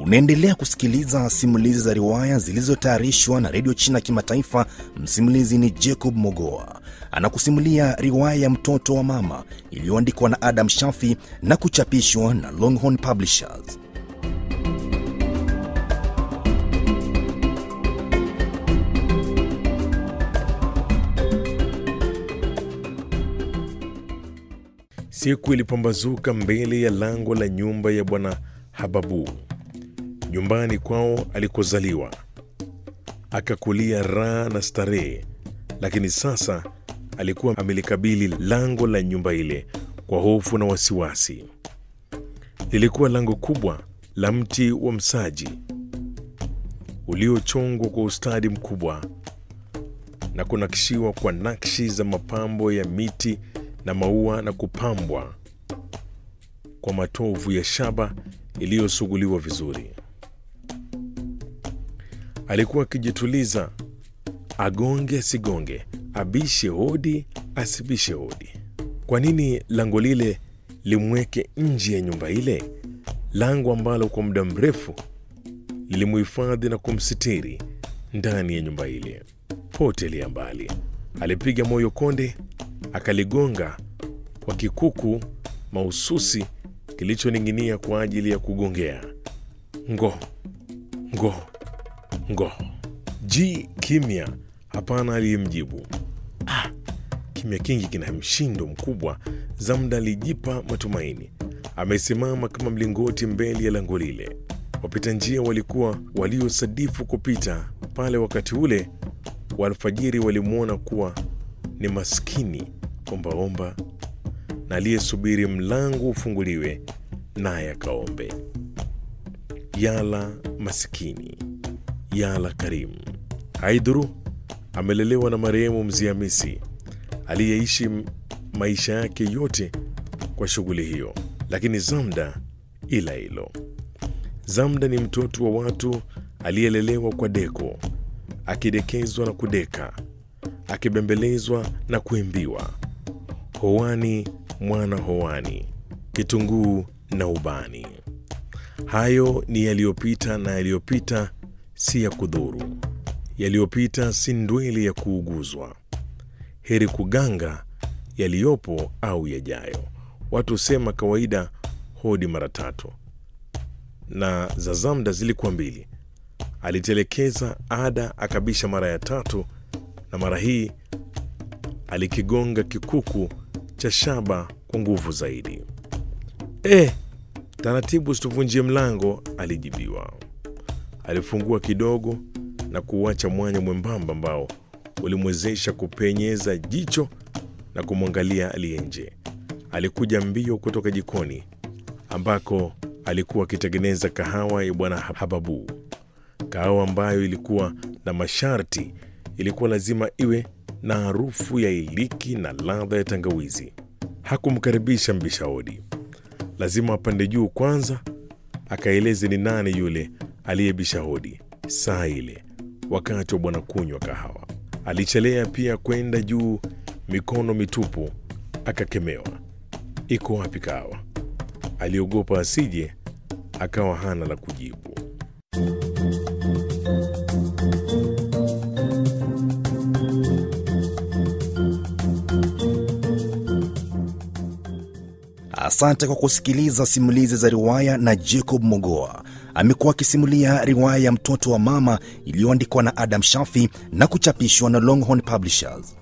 Unaendelea kusikiliza simulizi za riwaya zilizotayarishwa na redio China Kimataifa. Msimulizi ni Jacob Mogoa, anakusimulia riwaya ya mtoto wa mama iliyoandikwa na Adam Shafi na kuchapishwa na Longhorn Publishers. Siku ilipambazuka mbele ya lango la nyumba ya bwana Hababu, nyumbani kwao alikozaliwa, akakulia raha na starehe. Lakini sasa alikuwa amelikabili lango la nyumba ile kwa hofu na wasiwasi. Lilikuwa lango kubwa la mti wa msaji uliochongwa kwa ustadi mkubwa na kunakishiwa kwa nakshi za mapambo ya miti na maua na kupambwa kwa matovu ya shaba iliyosuguliwa vizuri. Alikuwa akijituliza, agonge asigonge, abishe hodi asibishe hodi. Kwa nini lango lile limweke nje ya nyumba ile, lango ambalo kwa muda mrefu lilimuhifadhi na kumsitiri ndani ya nyumba ile? Potelea mbali, alipiga moyo konde, akaligonga kwa kikuku mahususi kilichoning'inia kwa ajili ya kugongea. Ngo ngo ngo, ji kimya, hapana aliyemjibu. Ah, kimya kingi kina mshindo mkubwa. Zamda alijipa matumaini, amesimama kama mlingoti mbele ya lango lile. Wapita njia walikuwa waliosadifu kupita pale wakati ule wa alfajiri walimwona kuwa ni maskini ombaomba na aliyesubiri mlango ufunguliwe naye akaombe. Yala masikini, yala karimu. Haidhuru amelelewa na marehemu Mzee Hamisi aliyeishi maisha yake yote kwa shughuli hiyo, lakini Zamda ila hilo. Zamda ni mtoto wa watu aliyelelewa kwa deko, akidekezwa na kudeka, akibembelezwa na kuimbiwa, hoani mwana hoani, kitunguu na ubani. Hayo ni yaliyopita, na yaliyopita si ya kudhuru, yaliyopita si ndweli ya kuuguzwa. Heri kuganga yaliyopo au yajayo. Watu husema kawaida hodi mara tatu, na za Zamda zilikuwa mbili. Alitelekeza ada akabisha mara ya tatu, na mara hii alikigonga kikuku cha shaba kwa nguvu zaidi. E, taratibu, situvunjie mlango, alijibiwa. Alifungua kidogo na kuuacha mwanya mwembamba ambao ulimwezesha kupenyeza jicho na kumwangalia aliye nje. Alikuja mbio kutoka jikoni ambako alikuwa akitengeneza kahawa ya bwana Hababu, kahawa ambayo ilikuwa na masharti. Ilikuwa lazima iwe na harufu ya iliki na ladha ya tangawizi. Hakumkaribisha mbisha hodi, lazima apande juu kwanza akaeleze ni nani yule aliyebisha hodi saa ile, wakati wa bwana kunywa kahawa. Alichelea pia kwenda juu mikono mitupu, akakemewa. Iko wapi kahawa? Aliogopa asije akawa hana la kujibu. Asante kwa kusikiliza simulizi za riwaya na Jacob Mogoa. Amekuwa akisimulia riwaya ya mtoto wa mama iliyoandikwa na Adam Shafi na kuchapishwa na Longhorn Publishers.